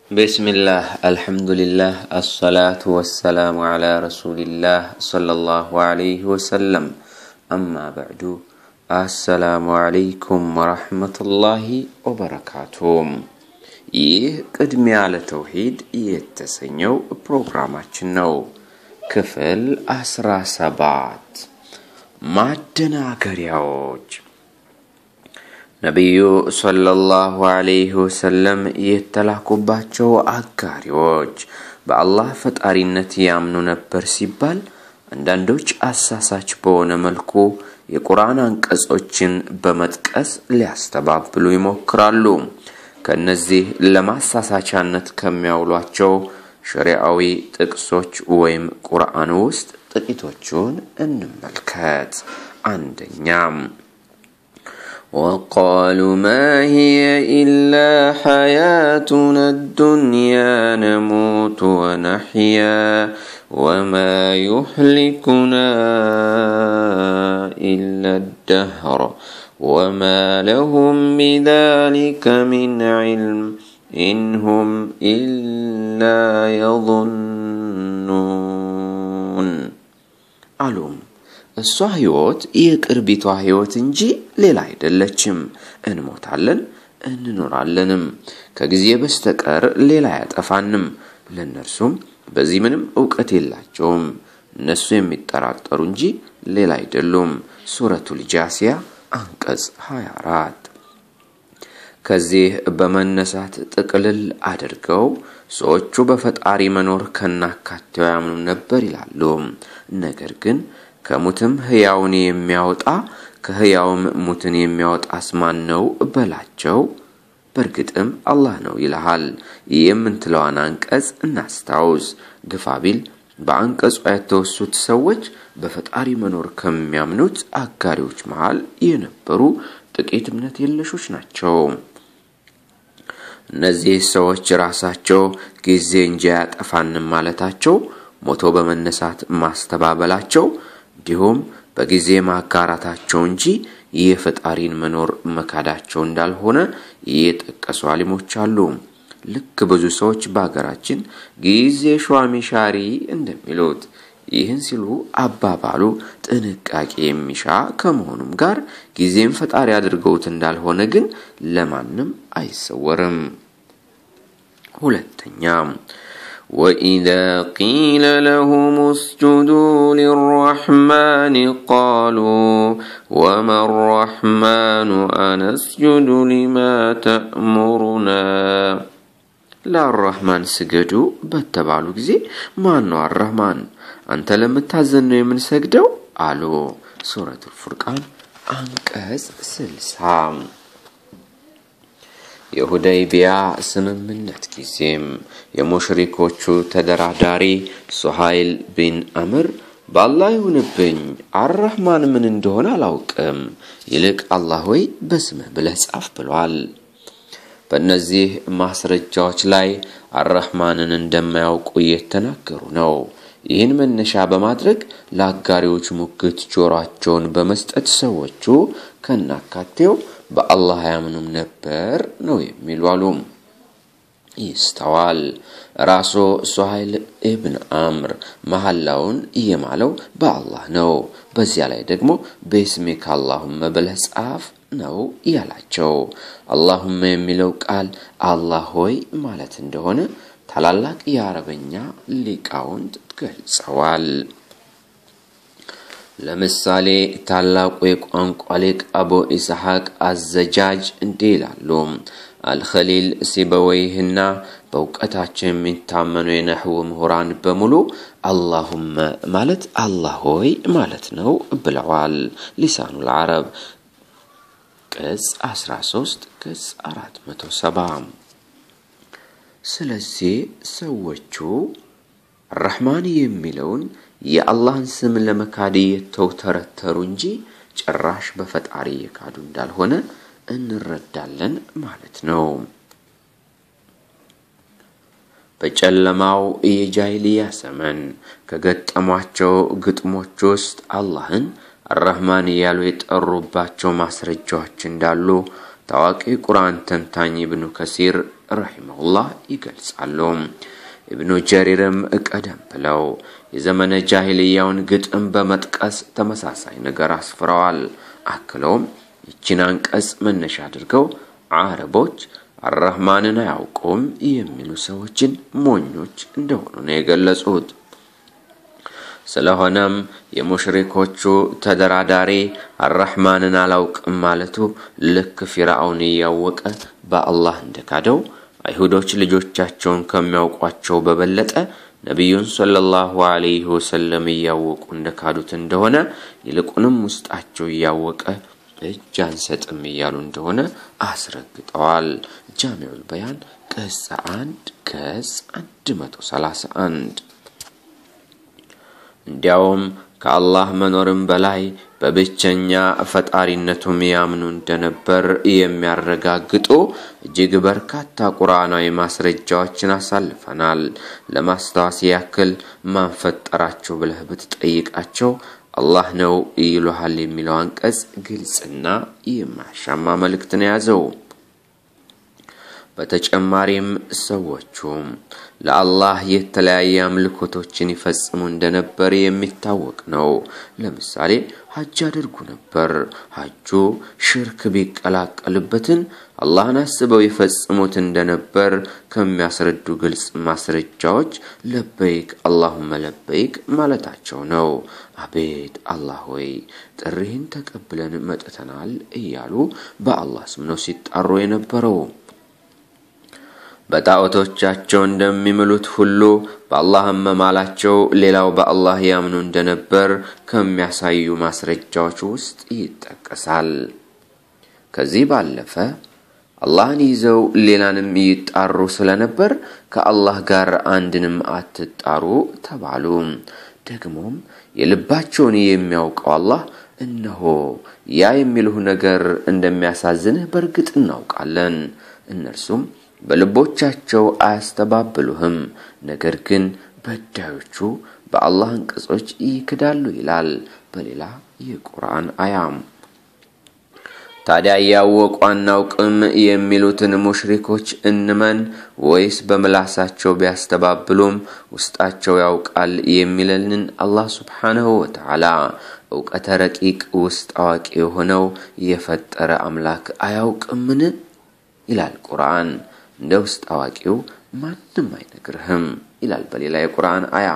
بسم الله الحمد لله الصلاة والسلام على رسول الله صلى الله عليه وسلم أما بعد السلام عليكم ورحمة الله وبركاته ይህ ቅድሚያ ለተውሂድ የተሰኘው ፕሮግራማችን ነው። ክፍል አስራ ሰባት ማደናገሪያዎች ነቢዩ ሰለላሁ ዐለይሂ ወሰለም የተላኩባቸው አጋሪዎች በአላህ ፈጣሪነት ያምኑ ነበር ሲባል አንዳንዶች አሳሳች በሆነ መልኩ የቁርአን አንቀጾችን በመጥቀስ ሊያስተባብሉ ይሞክራሉ። ከእነዚህ ለማሳሳቻነት ከሚያውሏቸው ሸሪዓዊ ጥቅሶች ወይም ቁርአን ውስጥ ጥቂቶቹን እንመልከት። አንደኛም وقالوا ما هي إلا حياتنا الدنيا نموت ونحيا وما يهلكنا إلا الدهر وما لهم بذلك من علم إن هم إلا يظنون ألوم እሷ ህይወት የቅርቢቷ ህይወት እንጂ ሌላ አይደለችም። እንሞታለን እንኖራለንም፣ ከጊዜ በስተቀር ሌላ አያጠፋንም። ለእነርሱም በዚህ ምንም እውቀት የላቸውም። እነሱ የሚጠራጠሩ እንጂ ሌላ አይደሉም። ሱረቱል ጃሲያ አንቀጽ 24 ከዚህ በመነሳት ጥቅልል አድርገው ሰዎቹ በፈጣሪ መኖር ከናካቴው ያምኑ ነበር ይላሉ። ነገር ግን ከሙትም ህያውን የሚያወጣ ከህያውም ሙትን የሚያወጣስ ማን ነው በላቸው። በእርግጥም አላህ ነው ይልሃል። የምንትለዋን አንቀጽ እናስታውስ። ግፋቢል በአንቀጿ የተወሱት ሰዎች በፈጣሪ መኖር ከሚያምኑት አጋሪዎች መሃል የነበሩ ጥቂት እምነት የለሾች ናቸው። እነዚህ ሰዎች ራሳቸው ጊዜ እንጂ አያጠፋንም ማለታቸው፣ ሞቶ በመነሳት ማስተባበላቸው እንዲሁም በጊዜ ማጋራታቸው እንጂ የፈጣሪን መኖር መካዳቸው እንዳልሆነ የጠቀሱ አሊሞች አሉ። ልክ ብዙ ሰዎች በሀገራችን ጊዜ ሿሚ ሻሪ እንደሚሉት ይህን ሲሉ አባባሉ ጥንቃቄ የሚሻ ከመሆኑም ጋር ጊዜም ፈጣሪ አድርገውት እንዳልሆነ ግን ለማንም አይሰወርም። ሁለተኛ وإذا قيل لهم اسجدوا للرحمن قالوا وما الرحمن أنسجد لما تأمرنا ለአራህማን ስገዱ በተባሉ ጊዜ ማን ነው አራህማን? አንተ ለምታዘን ነው የምንሰግደው አሉ። ሱረቱል ፉርቃን አንቀጽ ስልሳ የሁደይቢያ ስምምነት ጊዜም የሙሽሪኮቹ ተደራዳሪ ሱሃይል ቢን አምር በአላህ ይሁንብኝ አራህማን ምን እንደሆነ አላውቅም፣ ይልቅ አላህ ወይ በስምህ ብለህ ጻፍ ብሏል። በእነዚህ ማስረጃዎች ላይ አራህማንን እንደማያውቁ እየተናገሩ ነው። ይህን መነሻ በማድረግ ለአጋሪዎች ሙግት ጆሯቸውን በመስጠት ሰዎቹ ከናካቴው በአላህ አያምኑም ነበር ነው የሚሉ አሉ። ይስተዋል። ራሱ ሱሀይል ኢብን አምር መሐላውን እየማለው በአላህ ነው። በዚያ ላይ ደግሞ በስሜክ አላሁመ ብለህ ጻፍ ነው ያላቸው። አላሁመ የሚለው ቃል አላህ ሆይ ማለት እንደሆነ ታላላቅ የአረበኛ ሊቃውንት ገልጸዋል። ለምሳሌ ታላቁ የቋንቋ ሊቅ አቡ ኢስሐቅ አዘጃጅ እንዲህ ይላሉ። አልኸሊል ሲበወይህና በእውቀታቸው የሚታመኑ የነህው ምሁራን በሙሉ አላሁመ ማለት አላህ ሆይ ማለት ነው ብለዋል። ሊሳኑል አረብ ቅጽ 13 ቅጽ 470 ስለዚህ ሰዎቹ ረሕማን የሚለውን የአላህን ስም ለመካድ የተውተረተሩ እንጂ ጭራሽ በፈጣሪ የካዱ እንዳልሆነ እንረዳለን ማለት ነው። በጨለማው የጃይልያ ዘመን ከገጠሟቸው ግጥሞች ውስጥ አላህን አራህማን እያሉ የጠሩባቸው ማስረጃዎች እንዳሉ ታዋቂ ቁርአን ተንታኝ ኢብኑ ከሲር ረሒመሁላህ ይገልጻሉ። ኢብኑ ጀሪርም ቀደም ብለው የዘመነ ጃሂልያውን ግጥም በመጥቀስ ተመሳሳይ ነገር አስፍረዋል። አክለውም ይችን አንቀጽ መነሻ አድርገው አረቦች አራህማንን አያውቁም የሚሉ ሰዎችን ሞኞች እንደሆኑ ነው የገለጹት። ስለሆነም የሙሽሪኮቹ ተደራዳሪ አራህማንን አላውቅም ማለቱ ልክ ፊርዓውን እያወቀ በአላህ እንደካደው አይሁዶች ልጆቻቸውን ከሚያውቋቸው በበለጠ ነቢዩን ሰለላሁ ዐለይሂ ወሰለም እያወቁ እንደካዱት እንደሆነ ይልቁንም ውስጣቸው እያወቀ እጅ አንሰጥም እያሉ እንደሆነ አስረግጠዋል። ጃሚዑል በያን ቅጽ አንድ ገጽ 131 እንዲያውም ከአላህ መኖርም በላይ በብቸኛ ፈጣሪነቱም ያምኑ እንደነበር የሚያረጋግጡ እጅግ በርካታ ቁርአናዊ ማስረጃዎችን አሳልፈናል። ለማስታወስ ያክል ማን ፈጠራቸው ብለህ ብትጠይቃቸው አላህ ነው ይሉሃል የሚለው አንቀጽ ግልጽና የማያሻማ መልእክትን የያዘው። በተጨማሪም ሰዎቹ ለአላህ የተለያየ አምልኮቶችን ይፈጽሙ እንደነበር የሚታወቅ ነው። ለምሳሌ ሀጅ ያደርጉ ነበር። ሀጁ ሽርክ ቢቀላቀልበትን አላህን አስበው ይፈጽሙት እንደነበር ከሚያስረዱ ግልጽ ማስረጃዎች ለበይክ አላሁመ ለበይክ ማለታቸው ነው። አቤት አላህ ሆይ ጥሪህን ተቀብለን መጥተናል እያሉ በአላህ ስም ነው ሲጣሩ የነበረው። በጣዖቶቻቸው እንደሚምሉት ሁሉ በአላህ መማላቸው ሌላው በአላህ ያምኑ እንደነበር ከሚያሳዩ ማስረጃዎች ውስጥ ይጠቀሳል። ከዚህ ባለፈ አላህን ይዘው ሌላንም ይጣሩ ስለነበር ከአላህ ጋር አንድንም አትጣሩ ተባሉ። ደግሞም የልባቸውን የሚያውቀው አላህ እነሆ ያ የሚልሁ ነገር እንደሚያሳዝንህ በእርግጥ እናውቃለን። እነርሱም በልቦቻቸው አያስተባብሉህም፣ ነገር ግን በዳዮቹ በአላህ አንቀጾች ይክዳሉ ይላል በሌላ የቁርአን አያም። ታዲያ እያወቁ አናውቅም የሚሉትን ሙሽሪኮች እንመን ወይስ በምላሳቸው ቢያስተባብሉም ውስጣቸው ያውቃል የሚለንን አላህ ሱብሓነሁ ወተዓላ እውቀተ ረቂቅ ውስጥ አዋቂ የሆነው የፈጠረ አምላክ አያውቅምን? ይላል ቁርአን። እንደ ውስጥ አዋቂው ማንም አይነግርህም ይላል በሌላ የቁርአን አያ።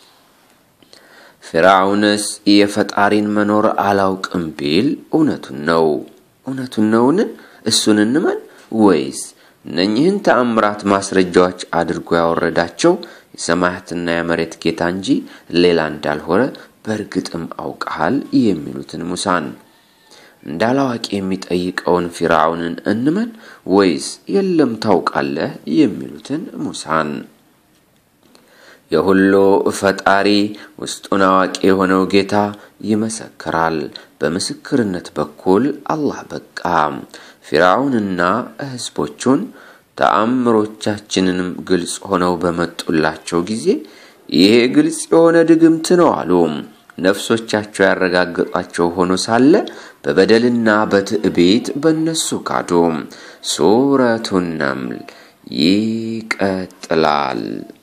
ፊርዓውንስ የፈጣሪን መኖር አላውቅም ቢል እውነቱን ነው እውነቱን ነውን? እሱን እንመን ወይስ እነኚህን ተአምራት ማስረጃዎች አድርጎ ያወረዳቸው የሰማያትና የመሬት ጌታ እንጂ ሌላ እንዳልሆነ በእርግጥም አውቀሃል የሚሉትን ሙሳን እንዳላዋቂ የሚጠይቀውን ፊርዓውንን እንመን ወይስ የለም ታውቃለህ የሚሉትን ሙሳን? የሁሉ ፈጣሪ ውስጡን አዋቂ የሆነው ጌታ ይመሰክራል። በምስክርነት በኩል አላህ በቃ ፊርዓውንና ሕዝቦቹን ተአምሮቻችንንም ግልጽ ሆነው በመጡላቸው ጊዜ ይሄ ግልጽ የሆነ ድግምት ነው አሉ። ነፍሶቻቸው ያረጋገጧቸው ሆኖ ሳለ በበደልና በትዕቢት በእነሱ ካዱ። ሱረቱ ነምል ይቀጥላል።